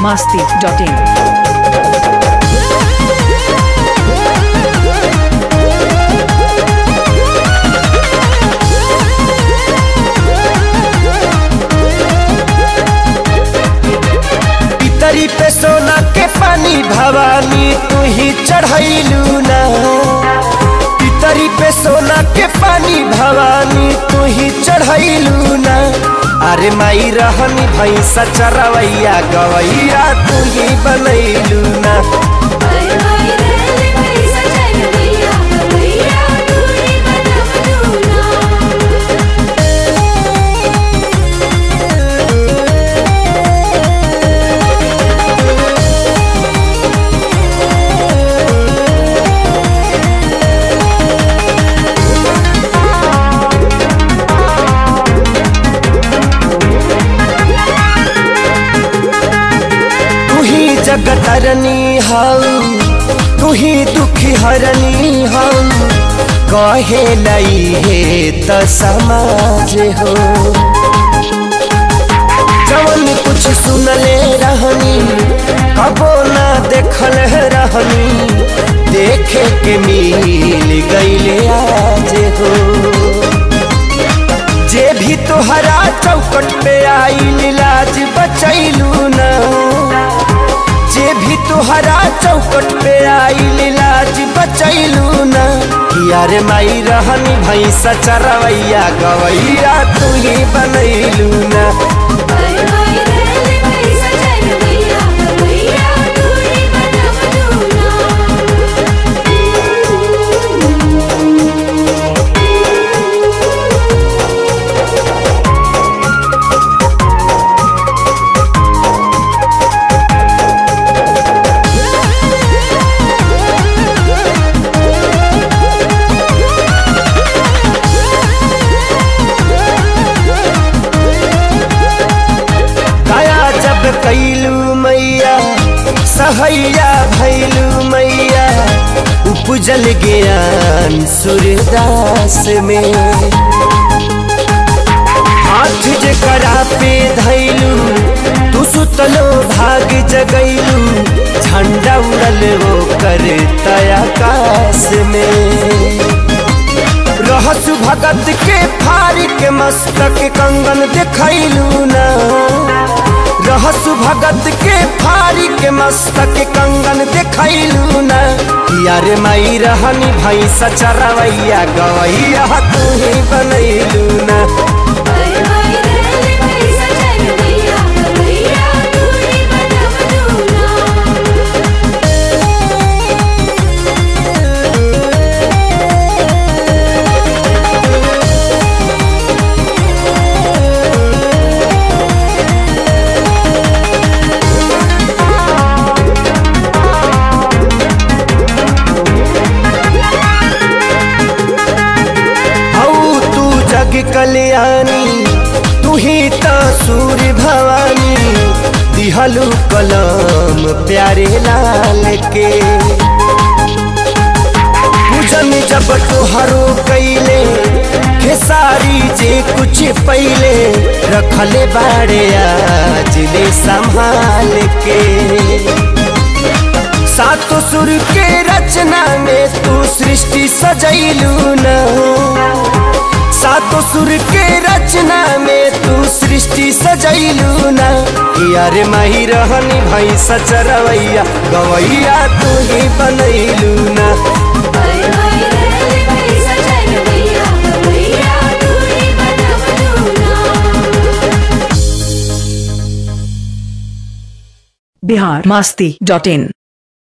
masti.in. पितरी पे सोना के पानी भवानी तू ही चढ़ैलू ना पितरी पे सोना के पानी भवानी तू ही चढ़ैलू ना अरे माई रहनी भैंसा चरवैया गवैया तू ही बनैलू ना हाय हाय रे पैसा चल गया भैया दूरी बनम दूना तू ही जगतरनी हऊ तू ही दुखी हरनी हऊ कहे लई हे त समाज हो जवन कुछ सुनले रहनी कबो ना देखल रहनी देखे के मिल गईले आज हो जे भी तोहरा चौकट पे आई लाज बचैलू ना जे भी तोहरा चौकट पे आई लाज बचैलू ना यार माई रहनी भैंसा चरवैया गवैया तू ही बनैलू ना हाय हाय रे पैसा चल गया भैया दूरी बनम दया जब कैलू मैया सहैया भैलू मैया उपजल ज्ञान सूर्यदास में हाथ जे करा पे धैलू तू सुतलो भाग जगैलू झंडा उड़ल वो कर आकाश में रहस भगत के फारी के मस्तक कंगन देखैलू ना रहस भगत के फारी के मस्तक कंगन देखैलू ना यार माई रहनी भैंसा चरवैया गवैया तू ही बनैलू ना हाय हाय रे पैसा चल गया भैया दूरी बनम दूना हऊ तू जग कल्याणी तू ही त सूर्य भवानी दिहलू कलम प्यारे लाल के पूजन जब तोहरो कैले खेसारी जे कुछ पहले रखले बाड़े आज ले संभाल के सातो सुर के रचना में तू सृष्टि सजैलू ना सातो सुर के रचना में तू सृष्टि सजैलू ना यार माही रहनी भैंसा चरवैया गवैया तू ही बनैलू ना हाय हाय रे पैसा चल गया भैया दूरी बनम दूना Bihar masti.in.